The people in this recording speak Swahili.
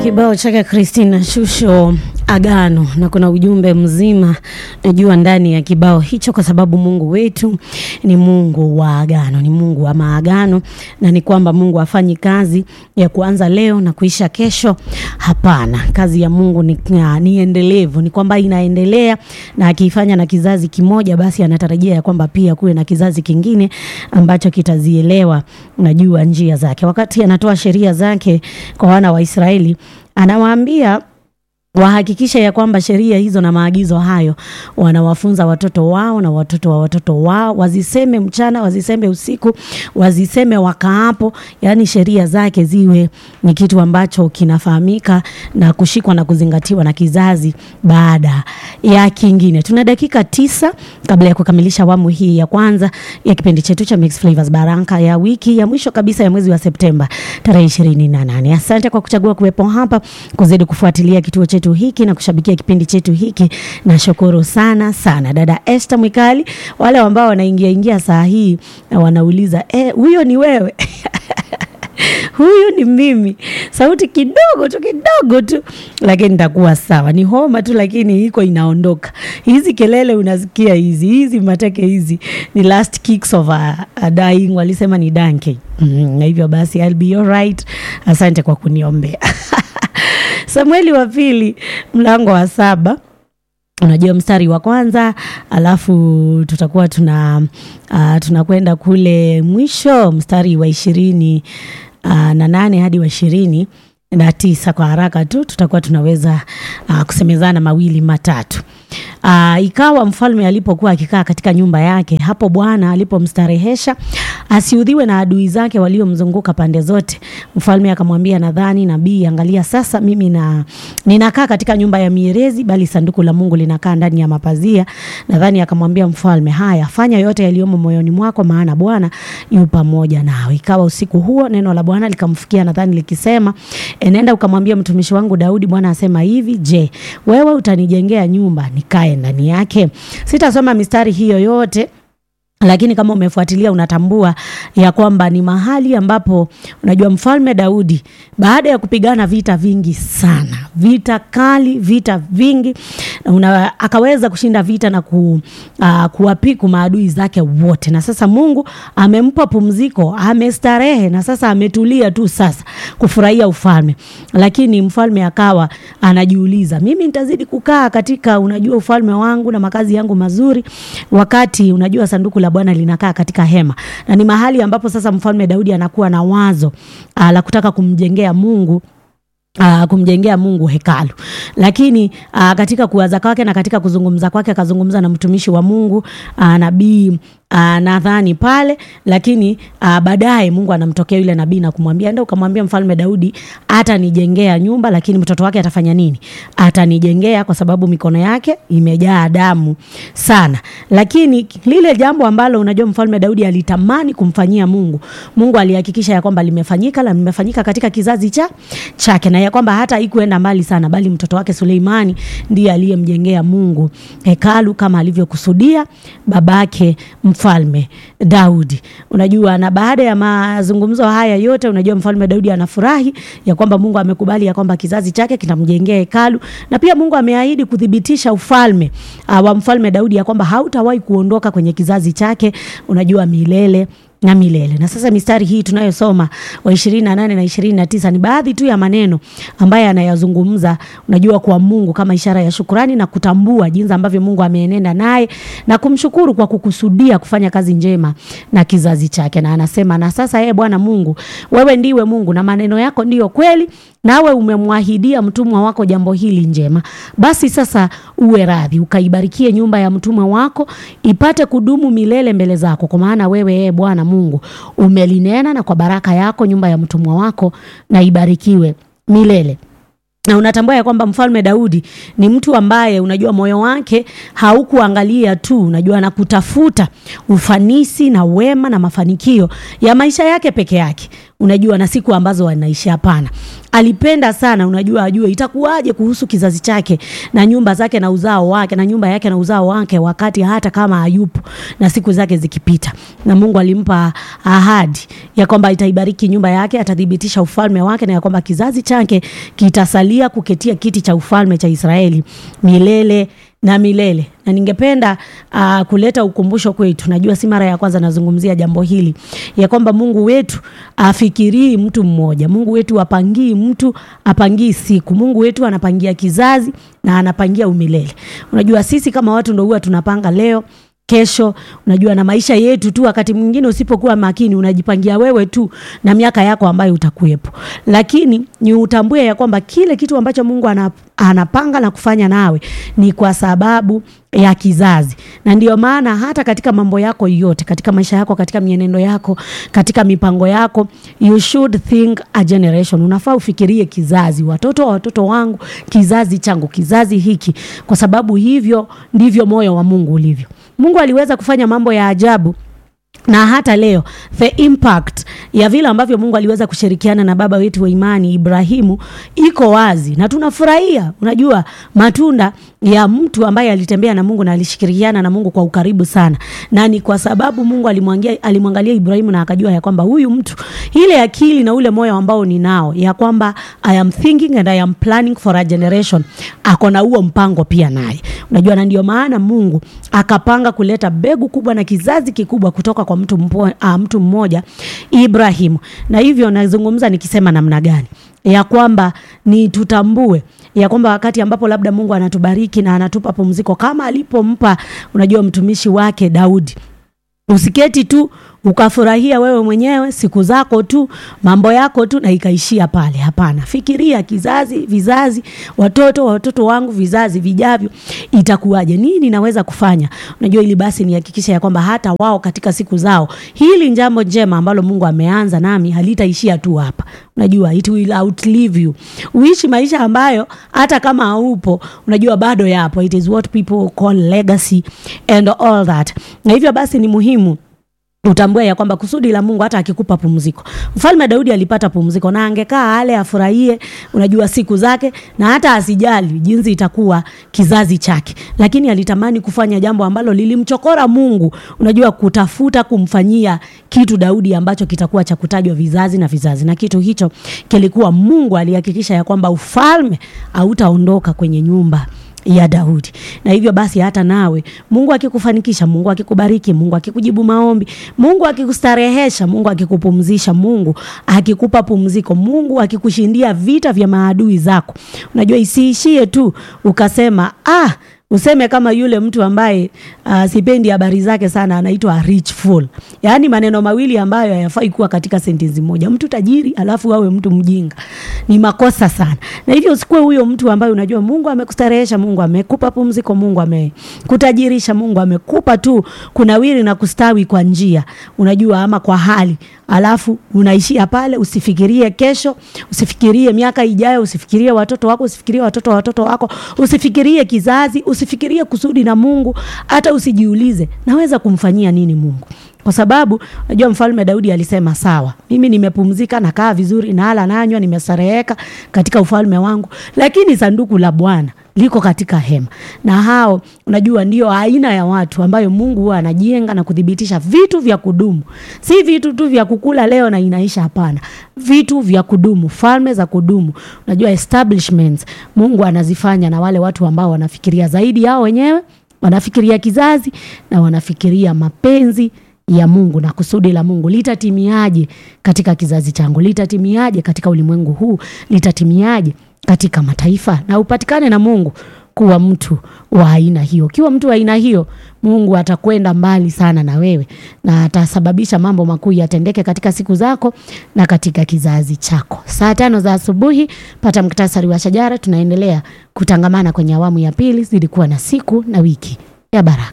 Kibao chake Christina Shusho Agano, na kuna ujumbe mzima najua ndani ya kibao hicho, kwa sababu Mungu wetu ni Mungu wa agano, ni Mungu wa maagano, na ni kwamba Mungu hafanyi kazi ya kuanza leo na kuisha kesho. Hapana, kazi ya Mungu ni, ni endelevu, ni kwamba inaendelea, na akiifanya na kizazi kimoja, basi anatarajia ya kwamba pia kuwe na kizazi kingine ambacho kitazielewa najua njia zake. Wakati anatoa sheria zake kwa wana wa Israeli, anawaambia wahakikishe ya kwamba sheria hizo na maagizo hayo wanawafunza watoto wao na watoto wa watoto wao, waziseme mchana, waziseme usiku, waziseme wakaapo. Yaani sheria zake ziwe ni kitu ambacho kinafahamika na kushikwa na kuzingatiwa na kizazi baada ya kingine. Tuna dakika tisa kabla ya kukamilisha awamu hii ya kwanza ya kipindi chetu cha Mix Flavors Baraka ya wiki ya mwisho kabisa ya mwezi wa Septemba tarehe ishirini na nane. Asante kwa kuchagua kuwepo hapa kuzidi kufuatilia kituo chetu hiki na kushabikia kipindi chetu hiki. Nashukuru sana sana dada Esther Mwikali, wale ambao wanaingia ingia saa hii na wanauliza eh, huyo ni wewe? huyu ni mimi, sauti kidogo tu kidogo tu, lakini nitakuwa sawa. Ni homa tu, lakini iko inaondoka. Hizi kelele unasikia hizi hizi mateke hizi ni last kicks of a, a dying, walisema ni danke mm, na hivyo basi I'll be alright. Asante kwa kuniombea. Samueli wa pili mlango wa saba unajua mstari wa kwanza, alafu tutakuwa tuna uh, tunakwenda kule mwisho mstari wa ishirini uh, na nane hadi wa ishirini na tisa. Kwa haraka tu tutakuwa tunaweza uh, kusemezana mawili matatu. Uh, ikawa mfalme alipokuwa akikaa katika nyumba yake, hapo Bwana alipomstarehesha asiudhiwe na adui zake waliomzunguka pande zote, mfalme akamwambia Nadhani nabii, angalia sasa mimi na ninakaa katika nyumba ya mierezi, bali sanduku la Mungu linakaa ndani ya mapazia. Nadhani akamwambia mfalme, haya fanya yote yaliyomo moyoni mwako, maana Bwana yu pamoja nawe. Ikawa usiku huo neno la Bwana likamfikia Nadhani likisema, enenda ukamwambia mtumishi wangu Daudi, Bwana asema hivi, je, wewe utanijengea nyumba nikae ndani yake? Sitasoma mistari hiyo yote lakini kama umefuatilia unatambua ya kwamba ni mahali ambapo unajua mfalme Daudi baada ya kupigana vita vingi sana, vita kali, vita vingi una, akaweza kushinda vita na ku, uh, kuwapiku maadui zake wote, na sasa Mungu amempa pumziko, amestarehe na sasa ametulia tu sasa kufurahia ufalme. Lakini mfalme akawa anajiuliza, mimi nitazidi kukaa katika unajua ufalme wangu na makazi yangu mazuri, wakati unajua sanduku la Bwana linakaa katika hema, na ni mahali ambapo sasa mfalme Daudi anakuwa na wazo uh, la kutaka kumjengea Mungu Uh, kumjengea Mungu hekalu, lakini uh, katika kuwaza kwake na katika kuzungumza kwake akazungumza na mtumishi wa Mungu uh, nabii uh, nadhani pale, lakini uh, baadaye Mungu anamtokea yule nabii na kumwambia ndio, ukamwambia mfalme Daudi atanijengea nyumba, lakini mtoto wake atafanya nini? Atanijengea, kwa sababu mikono yake imejaa damu sana. Lakini lile jambo ambalo unajua mfalme Daudi alitamani kumfanyia Mungu, Mungu alihakikisha ya kwamba limefanyika na limefanyika katika kizazi cha chake na ya kwamba hata haikuenda mbali sana, bali mtoto wake Suleimani ndiye aliyemjengea Mungu hekalu kama alivyokusudia babake mfalme Daudi. Unajua, na baada ya mazungumzo haya yote, unajua mfalme Daudi anafurahi ya kwamba Mungu amekubali ya kwamba kizazi chake kitamjengea hekalu, na pia Mungu ameahidi kuthibitisha ufalme uh, wa mfalme Daudi ya kwamba hautawahi kuondoka kwenye kizazi chake, unajua milele na milele. Na sasa mistari hii tunayosoma wa ishirini na nane na ishirini na tisa ni baadhi tu ya maneno ambaye anayazungumza, unajua, kwa Mungu kama ishara ya shukurani na kutambua jinsi ambavyo Mungu ameenenda naye na kumshukuru kwa kukusudia kufanya kazi njema na kizazi chake. Na anasema na sasa, ee Bwana Mungu, wewe ndiwe Mungu na maneno yako ndiyo kweli, nawe umemwahidia mtumwa wako jambo hili njema. Basi sasa uwe radhi ukaibarikie nyumba ya mtumwa wako ipate kudumu milele mbele zako, kwa maana wewe ee Bwana Mungu umelinena, na kwa baraka yako nyumba ya mtumwa wako na ibarikiwe milele na unatambua ya kwamba mfalme Daudi ni mtu ambaye unajua moyo wake haukuangalia tu unajua na kutafuta ufanisi na wema na mafanikio ya maisha yake peke yake. unajua na siku ambazo wanaishi. Hapana, alipenda sana, unajua, ajue itakuwaje kuhusu kizazi chake na nyumba zake na uzao wake na nyumba yake na uzao wake, wakati hata kama hayupo na siku zake zikipita. Na Mungu alimpa ahadi ya kwamba itaibariki nyumba yake, atathibitisha ufalme wake, na ya kwamba kizazi chake kitasalia kuketia kiti cha ufalme cha Israeli milele na milele. Na ningependa uh, kuleta ukumbusho kwetu. Najua si mara ya kwanza nazungumzia jambo hili ya kwamba Mungu wetu afikirii mtu mmoja. Mungu wetu apangii mtu, apangii siku. Mungu wetu anapangia kizazi na anapangia umilele. Unajua sisi kama watu ndio huwa tunapanga leo kesho unajua, na maisha yetu tu. Wakati mwingine usipokuwa makini, unajipangia wewe tu na miaka yako ambayo utakuwepo, lakini ni utambue ya kwamba kile kitu ambacho Mungu anapanga na kufanya nawe ni kwa sababu ya kizazi, na ndio maana hata katika mambo yako yote, katika maisha yako, katika mienendo yako, katika mipango yako, you should think a generation. Unafaa ufikirie kizazi, watoto wa watoto wangu, kizazi changu, kizazi hiki, kwa sababu hivyo ndivyo moyo wa Mungu ulivyo. Mungu aliweza kufanya mambo ya ajabu na hata leo the impact ya vile ambavyo Mungu aliweza kushirikiana na baba wetu wa imani Ibrahimu iko wazi na tunafurahia. Unajua, matunda ya mtu ambaye alitembea na Mungu na alishirikiana na Mungu kwa ukaribu sana, na ni kwa sababu Mungu alimwangalia, alimwangalia Ibrahimu na akajua ya kwamba huyu mtu, ile akili na ule moyo ambao ninao ya kwamba I am thinking and I am planning for a generation, ako na huo mpango pia naye. Unajua, na ndio maana Mungu akapanga kuleta mbegu kubwa na kizazi kikubwa kutoka kwa mtu, mpo, uh, mtu mmoja Ibrahimu. Na hivyo nazungumza nikisema namna gani ya kwamba ni tutambue ya kwamba wakati ambapo labda Mungu anatubariki na anatupa pumziko kama alipompa unajua mtumishi wake Daudi, usiketi tu ukafurahia wewe mwenyewe siku zako tu mambo yako tu na ikaishia pale. Hapana, fikiria kizazi, vizazi, watoto wa watoto wangu, vizazi vijavyo, itakuwaje? Nini naweza kufanya? Unajua, ili basi nihakikisha ya kwamba hata wao katika siku zao, hili jambo njema ambalo Mungu ameanza nami halitaishia tu hapa. Unajua, it will outlive you, uishi maisha ambayo hata kama haupo, unajua bado yapo. It is what people call legacy and all that. Na hivyo basi ni muhimu utambue ya kwamba kusudi la Mungu hata akikupa pumziko. Mfalme Daudi alipata pumziko na angekaa ale afurahie, unajua siku zake na hata asijali jinsi itakuwa kizazi chake, lakini alitamani kufanya jambo ambalo lilimchokora Mungu, unajua kutafuta kumfanyia kitu Daudi ambacho kitakuwa cha kutajwa vizazi na vizazi, na kitu hicho kilikuwa Mungu alihakikisha ya kwamba ufalme hautaondoka kwenye nyumba ya Daudi. Na hivyo basi hata nawe Mungu akikufanikisha, Mungu akikubariki, Mungu akikujibu maombi, Mungu akikustarehesha, Mungu akikupumzisha, Mungu akikupa pumziko, Mungu akikushindia vita vya maadui zako, unajua isiishie tu ukasema ah useme kama yule mtu ambaye uh, sipendi habari zake sana, anaitwa rich fool. Yaani maneno mawili ambayo hayafai kuwa katika sentensi moja, mtu tajiri alafu awe mtu mjinga, ni makosa sana. Na hivyo usikuwe huyo mtu ambaye unajua Mungu amekustarehesha, Mungu amekupa pumziko, Mungu amekutajirisha, Mungu amekupa tu kunawiri na kustawi kwa njia unajua, ama kwa hali alafu unaishia pale. Usifikirie kesho, usifikirie miaka ijayo, usifikirie watoto wako, usifikirie watoto wa watoto wako, usifikirie kizazi, usifikirie kusudi na Mungu. Hata usijiulize naweza kumfanyia nini Mungu, kwa sababu unajua mfalme Daudi alisema sawa, mimi nimepumzika, nakaa vizuri, nala nanywa, nimestareheka katika ufalme wangu, lakini sanduku la Bwana liko katika hema. Na hao unajua ndio aina ya watu ambayo Mungu huwa anajenga na kudhibitisha vitu vya kudumu, si vitu tu vya kukula leo na inaisha. Hapana, vitu vya kudumu, falme za kudumu. Unajua establishments Mungu anazifanya na wale watu ambao wanafikiria zaidi yao wenyewe, wanafikiria kizazi na wanafikiria mapenzi ya Mungu na kusudi la Mungu litatimiaje katika kizazi changu, litatimiaje katika ulimwengu huu, litatimiaje katika mataifa na upatikane na Mungu kuwa mtu wa aina hiyo. Ukiwa mtu wa aina hiyo, Mungu atakwenda mbali sana na wewe na atasababisha mambo makuu yatendeke katika siku zako na katika kizazi chako. Saa tano za asubuhi, pata muktasari wa shajara. Tunaendelea kutangamana kwenye awamu ya pili. Zilikuwa na siku na wiki ya baraka.